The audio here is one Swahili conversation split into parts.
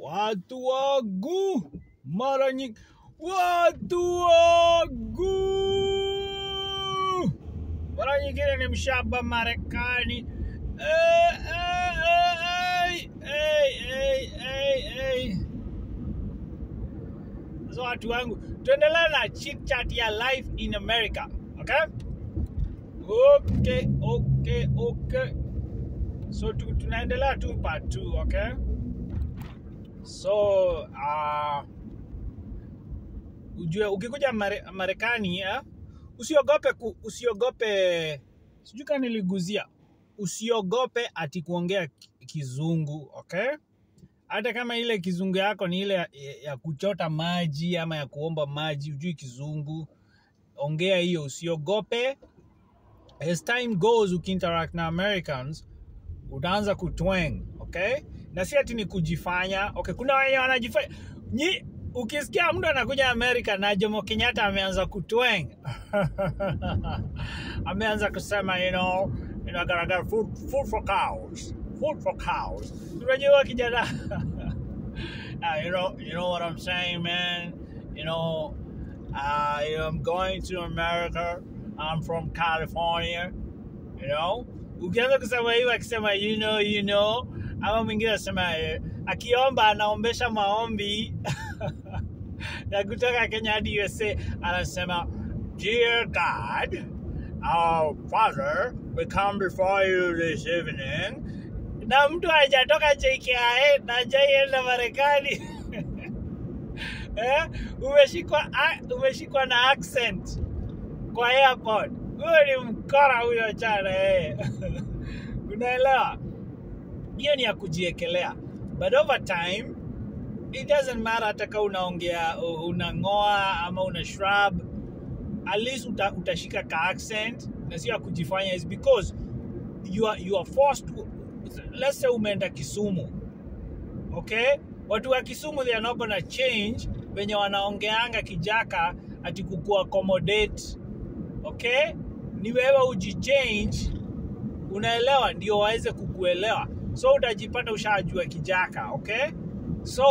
Watu wangu mara nyingi, watu wangu mara nyingine ni mshaba Marekani. Eh, eh, eh, eh, eh, eh, eh. So watu wangu, tuendelee na chit chat ya life in America, okay? Okay, okay, okay. So tu, tunaendelea tu part 2, okay? So uh, ujue ukikuja Mare, Marekani eh, usiogope ku, usiogope sijui kama niliguzia usiogope ati kuongea ki- kizungu okay hata kama ile kizungu yako ni ile ya, ya kuchota maji ama ya kuomba maji ujui kizungu ongea hiyo usiogope as time goes ukiinteract na americans utaanza kutwang okay na si ati ni kujifanya okay kuna wenye wanajifanya nyi ukisikia mtu anakuja amerika na jomo kenyatta ameanza kutwang ameanza kusema you know you know, gotta get food, food for cows food for cows unajua kijana uh, you know you know what i'm saying man you know uh, you know, i'm going to america i'm from california you know ukianza kusema hiyo akisema you know you know ama mwingine anasema eh, akiomba anaombesha maombi ya kutoka kenya hadi usa anasema dear god our father we come before you this evening na mtu hajatoka jkia na hajaienda marekani eh? umeshikwa a- umeshikwa na accent kwa airport huyo ni mkora huyo chana eh. unaelewa hiyo ni ya kujiekelea but over time it doesn't matter hata kama unaongea u- unang'oa ama una shrub at least uta, utashika ka accent na sio ya kujifanya is because you are, you are forced to, let's say umeenda kisumu okay watu wa kisumu they are not gonna change venye wanaongeanga kijaka ati kuku accommodate okay ni wewe ujichange unaelewa ndio waweze kukuelewa so utajipata ushajua kijaka okay so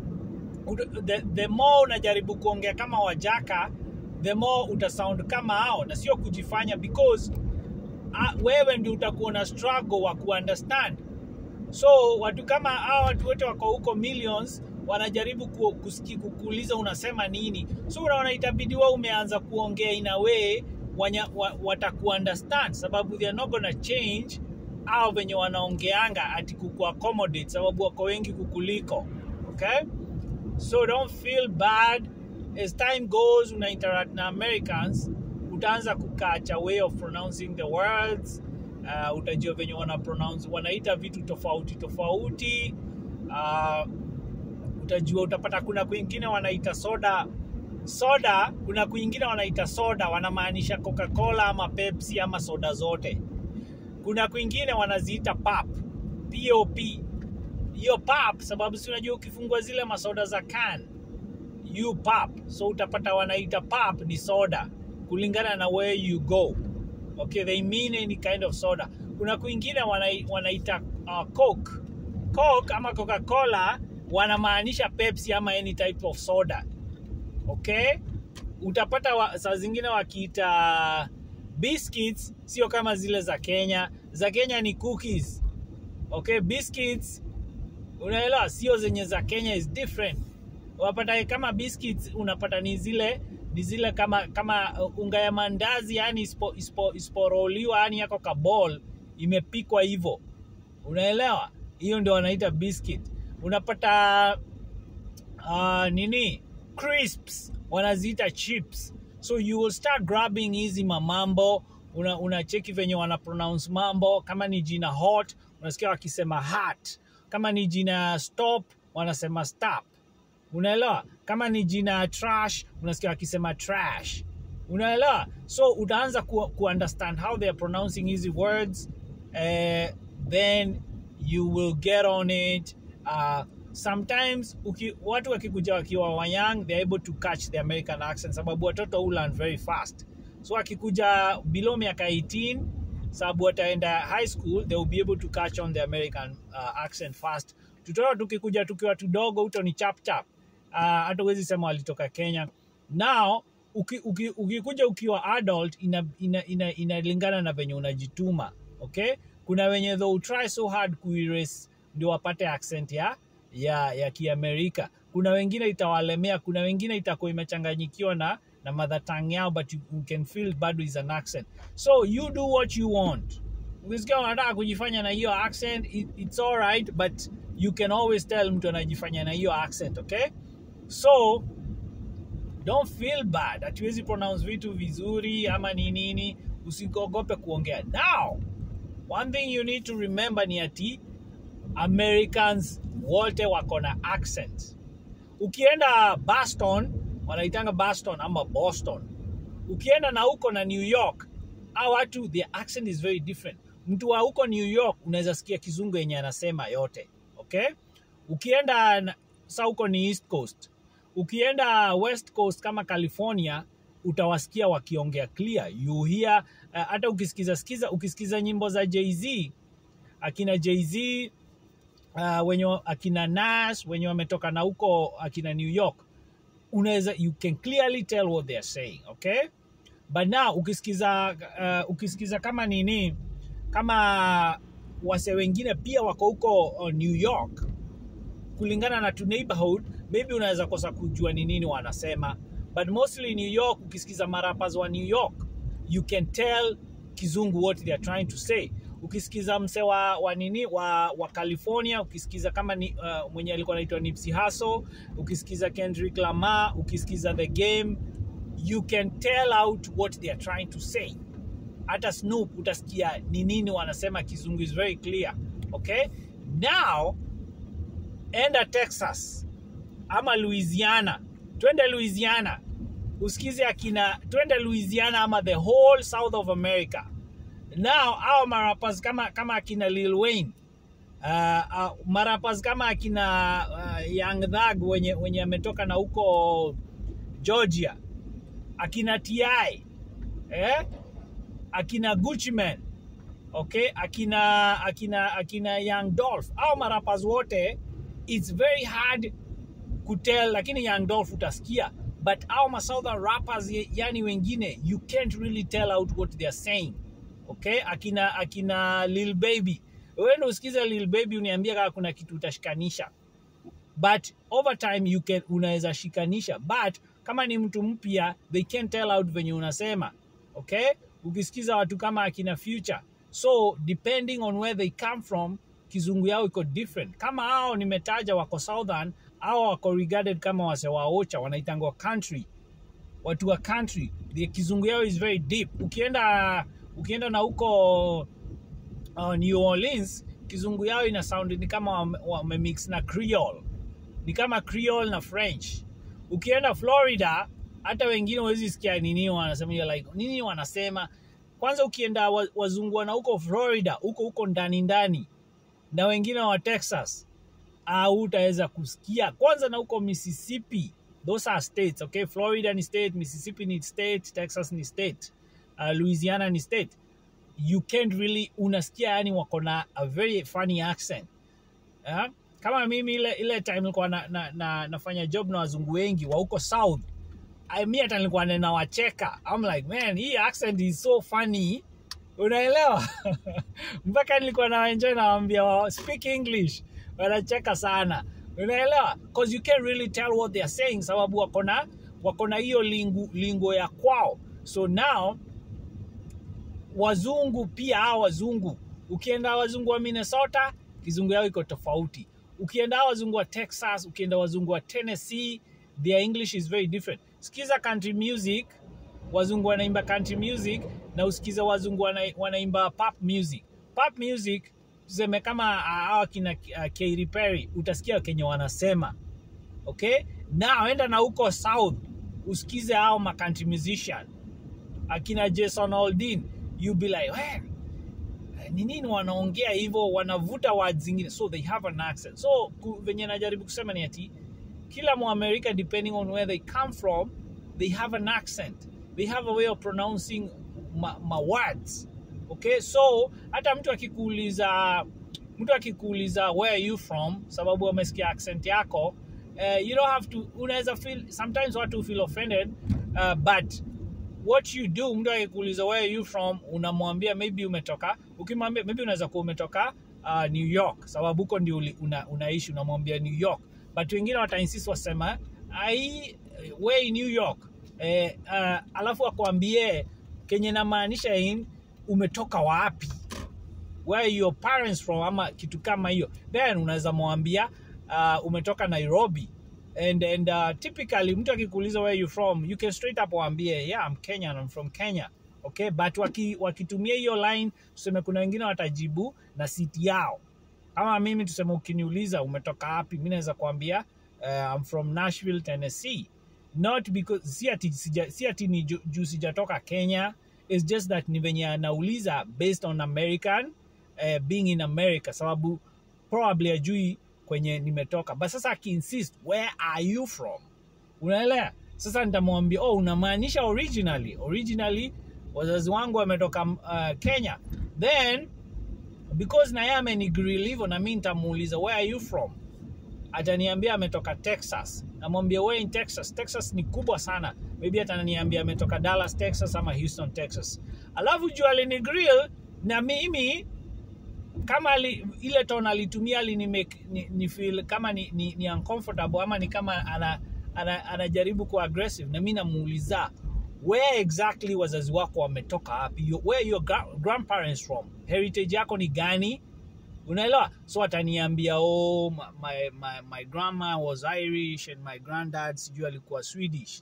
ut- the, the more unajaribu kuongea kama wajaka the more utasound kama hao na sio kujifanya because uh, wewe ndio utakuwa na struggle wa kuunderstand so watu kama hao watu wote wako huko millions wanajaribu ku, kusiki, kukuuliza unasema nini so unaona itabidi wewe umeanza kuongea in a way wanya, wa, watakuunderstand sababu they are not gonna change au venye wanaongeanga ati kuku accommodate sababu wako wengi kukuliko okay so don't feel bad as time goes una interact na americans utaanza kukacha way of pronouncing the words uh, utajua venye wana pronounce wanaita vitu tofauti tofauti uh, utajua utapata kuna kwingine wanaita soda soda kuna kwingine wanaita soda wanamaanisha coca-cola ama pepsi ama soda zote kuna kwingine wanaziita pap pop hiyo pap sababu si unajua ukifungua zile masoda za can you pap so utapata wanaita pap ni soda kulingana na where you go okay they mean any kind of soda kuna kwingine wanai- wanaita uh, coke coke ama coca cola wanamaanisha pepsi ama any type of soda okay utapata wa, saa zingine wakiita biscuits sio kama zile za kenya za kenya ni cookies okay biscuits unaelewa sio zenye za kenya is different unapata kama biscuits unapata ni zile ni zile kama kama uh, unga ya mandazi yani ispo, ispo, isporoliwa yani yako kabol imepikwa hivyo unaelewa hiyo ndio wanaita biscuit unapata uh, nini crisps wanaziita chips so you will start grabbing hizi mamambo una, unacheki venye wana pronounce mambo kama ni jina hot unasikia wakisema hot kama ni jina stop wanasema stop unaelewa kama ni jina trash unasikia wakisema trash unaelewa so utaanza ku, ku understand how they are pronouncing hizi words uh, then you will get on it uh, sometimes uki, watu wakikuja wakiwa wayang they're able to catch the american accent sababu watoto who learn very fast so wakikuja below miaka 18 sababu wataenda high school they will be able to catch on the american uh, accent fast tutoa tukikuja tukiwa tudogo uto ni chap chap uh, hata huwezi sema walitoka kenya now uki, uki, ukikuja ukiwa adult inalingana ina, ina, inalingana na venye unajituma okay kuna wenye though try so hard kuerase ndio wapate accent ya ya ya kiamerika kuna wengine itawalemea kuna wengine itakuwa imechanganyikiwa na na mother tongue yao but you, you can feel bado is an accent so you do what you want ukisikia unataka kujifanya na hiyo accent it, it's all right but you can always tell mtu anajifanya na hiyo accent okay so don't feel bad hatuwezi pronounce vitu vizuri ama ni nini usiogope kuongea now one thing you need to remember ni ati americans wote wako na accent ukienda boston wanaitanga boston ama boston ukienda na huko na new york au watu their accent is very different mtu wa huko new york unaweza sikia kizungu yenye anasema yote okay ukienda na- sa huko ni east coast ukienda west coast kama california utawasikia wakiongea clear you hear uh, hata ukisikiza sikiza ukisikiza nyimbo za jz akina jz uh, wenye wa- akina nas wenye wametoka na huko akina new york unaweza you can clearly tell what they are saying okay but now ukisikiza uh, ukisikiza kama nini kama wase wengine pia wako huko uh, new york kulingana na tu neighborhood maybe unaweza kosa kujua ni nini wanasema but mostly new york ukisikiza marapas wa new york you can tell kizungu what they are trying to say ukisikiza mse wa, wa nini wa, wa california ukisikiza kama ni, uh, mwenye alikuwa anaitwa nipsey Hussle ukisikiza kendrick lamar ukisikiza the game you can tell out what they are trying to say hata snoop utasikia ni nini wanasema kizungu is very clear okay now enda texas ama louisiana twende louisiana usikize akina twende louisiana ama the whole south of america now au marapas kama kama akina lil wayne uh, uh, marapas kama akina uh, young thug wenye wenye ametoka na huko georgia akina ti eh? akina Gucci Man, okay, akina akina akina Young Dolph au marapas wote, it's very hard kutel, lakini Young Dolph utasikia, but au ma southern rappers ye- yani wengine you can't really tell out what they are saying, okay. Akina akina Lil Baby, wewe ndio usikize Lil Baby uniambia kama kuna kitu utashikanisha but over time you can unaweza shikanisha but kama ni mtu mpya they can tell out venye unasema okay ukisikiza watu kama akina future so depending on where they come from kizungu yao iko different kama hao nimetaja wako southern au wako regarded kama wase wa ocha wanaitangwa country watu wa country the kizungu yao is very deep ukienda ukienda na huko uh, new orleans kizungu yao ina sound ni kama wame- wamemix na creole ni kama creole na french ukienda florida hata wengine huwezi sikia nini wanasema you're like nini wanasema kwanza ukienda wa- wazungu wana huko florida huko huko ndani ndani na wengine wa texas au utaweza kusikia kwanza na huko mississippi those are states okay florida ni state mississippi ni state texas ni state uh, louisiana ni state you can't really unasikia yani wako na a very funny accent uh, kama mimi ile ile time nilikuwa na, na, na, nafanya job na wazungu wengi wa huko south I, mi hata nilikuwa ninawacheka I'm like man hii accent is so funny unaelewa mpaka nilikuwa nawaenjoy nawambia wa speak english wanacheka sana unaelewa because you can't really tell what they are saying sababu wako na wako na hiyo lingu, lingo ya kwao so now wazungu pia hawa wazungu ukienda wazungu wa minnesota kizungu yao iko tofauti ukienda hawa wazungu wa texas ukienda wazungu wa tennessee their english is very different sikiza country music wazungu wanaimba country music na usikiza wazungu wana, wanaimba pop music pop music tuseme kama ah, hawa kina uh, Katy Perry utasikia kenye wanasema okay now enda na huko south usikize hao ma country musician akina Jason Aldean you be like "Eh, ni nini wanaongea hivyo wanavuta words zingine so they have an accent so ku- venye najaribu kusema ni ati kila muamerika depending on where they come from they have an accent they have a way of pronouncing ma, ma words okay so hata mtu akikuuliza mtu akikuuliza where are you from sababu wamesikia accent yako uh, you don't have to unaweza feel sometimes watu feel offended uh, but what you do mtu akikuuliza where are you from unamwambia maybe umetoka ukimwambia maybe unaweza kuwa umetoka uh, new york sababu huko ndio uli- una, unaishi unamwambia new york but wengine watainsist wasema ai we new york eh, uh, alafu akwambie kenye namaanisha in umetoka wapi where are your parents from ama kitu kama hiyo then unaweza mwambia uh, umetoka nairobi and, and uh, typically mtu akikuuliza where you from you can straight up waambie yeah I'm Kenyan I'm from Kenya okay but waki, wakitumia hiyo line tuseme kuna wengine watajibu na siti yao kama mimi tuseme ukiniuliza umetoka wapi mi naweza kuambia uh, I'm from Nashville Tennessee not because si ati, sija, si ati ni ju- juu sijatoka Kenya it's just that ni venye anauliza based on American uh, being in America sababu probably ajui kwenye nimetoka but sasa akiinsist where are you from unaelewa sasa nitamwambia oh unamaanisha originally originally wazazi wangu wametoka uh, Kenya then because na yeye amenigrill hivyo na mi nitamuuliza where are you from ataniambia ametoka Texas. Namwambia wewe in Texas. Texas ni kubwa sana. Maybe ataniambia ametoka Dallas, Texas ama Houston, Texas. Alafu juu alini grill na mimi kama ali, ile tone alitumia alini make ni, ni feel kama ni, ni, ni uncomfortable ama ni kama ana, ana, anajaribu kuwa aggressive na mimi namuuliza where exactly wazazi wako wametoka wapi Your- where your gra grandparents from heritage yako ni gani unaelewa so ataniambia oh my, my, my, my grandma was irish and my granddad sijui alikuwa swedish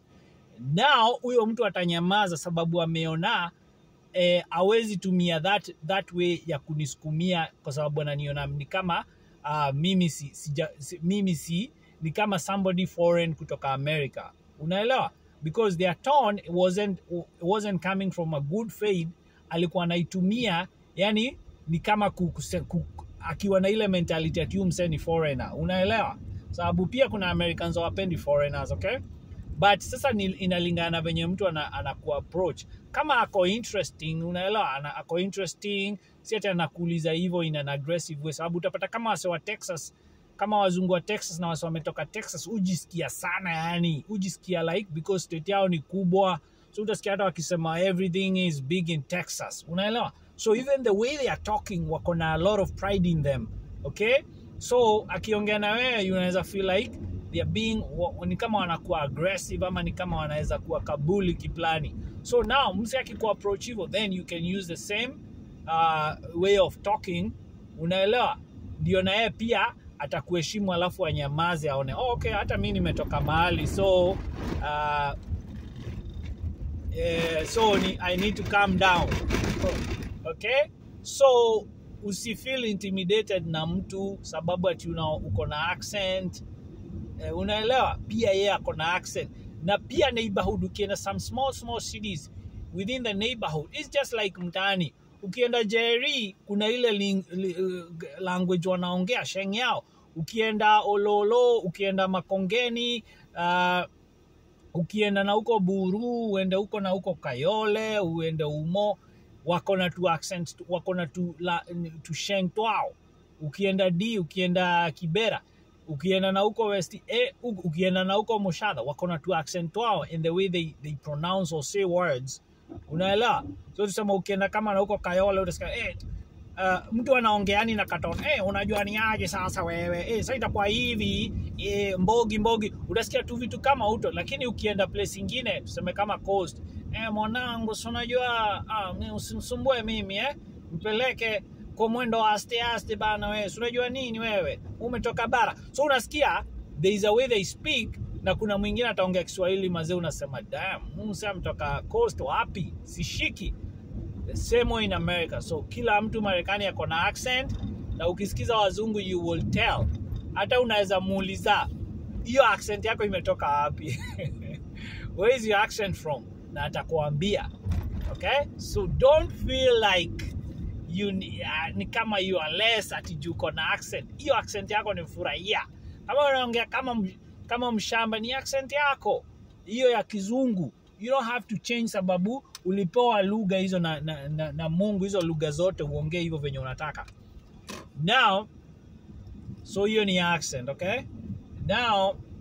now huyo mtu atanyamaza sababu ameona eh, awezi tumia that, that way ya kunisukumia kwa sababu ananiona ni kama uh, mimi si, sija, si, mimi si ni kama somebody foreign kutoka america unaelewa because their tone wasn't, wasn't coming from a good faith alikuwa anaitumia yani ni kama ku, kuse- ku, akiwa na ile mentality ati huyu msee ni foreigner unaelewa sababu pia kuna americans hawapendi foreigners okay but sasa ni, inalingana venye mtu ana, anaku approach kama ako interesting unaelewa ana, ako interesting si ati anakuuliza hivyo in an aggressive way sababu utapata kama wase wa texas kama wazungu wa texas na wase wametoka texas hujisikia sana yani hujisikia like because state yao ni kubwa so utasikia hata wakisema everything is big in texas unaelewa so even the way they are talking wako na a lot of pride in them okay so akiongea na wewe unaweza feel like they are being wa- ni kama wanakuwa aggressive ama ni kama wanaweza kuwa kabuli kiplani so now msi akikuwa approach hivyo then you can use the same uh, way of talking unaelewa ndio na yeye pia atakuheshimu alafu anyamaze aone oh, okay hata mi nimetoka mahali so uh, eh, so ni, i need to calm down okay so usifeel intimidated na mtu sababu ati una, uko na accent eh, unaelewa pia yeye ako na accent na pia neighborhood ukienda some small small cities within the neighborhood it's just like mtaani ukienda jeri kuna ile ling, li, uh, language wanaongea sheng yao ukienda ololo ukienda makongeni uh, ukienda na huko buru uende huko na huko kayole uende umo wako na tu accent wako na tu, la, tu sheng twao ukienda d ukienda kibera ukienda na huko west eh, u- ukienda na huko moshadha wako na tu accent wao in the way they, they pronounce or say words unaelewa so tusema ukienda kama na huko kayole utasikia eh, uh, mtu anaongeani na katon eh, unajua ni aje sasa wewe eh, sasa itakuwa hivi eh, mbogi mbogi utasikia tu vitu kama uto lakini ukienda place ingine tuseme kama coast eh, mwanangu si unajua ah, mi- usimsumbue mimi eh, mpeleke kwa mwendo wa aste aste bana wewe si unajua nini wewe umetoka bara so unasikia there is a way they speak na kuna mwingine ataongea kiswahili mazee unasema dam msa mtoka coast wapi sishiki the same way in america so kila mtu marekani ako na accent na ukisikiza wazungu you will tell hata unaweza muuliza hiyo accent yako imetoka wapi where is your accent from na atakuambia okay so don't feel like you ni, uh, ni kama you are less ati juu uko na accent hiyo accent yako ni furahia kama unaongea kama m- kama mshamba ni accent yako hiyo ya kizungu you don't have to change sababu ulipewa lugha hizo na, na, na, na mungu hizo lugha zote uongee hivyo venye unataka now so hiyo ni accent okay now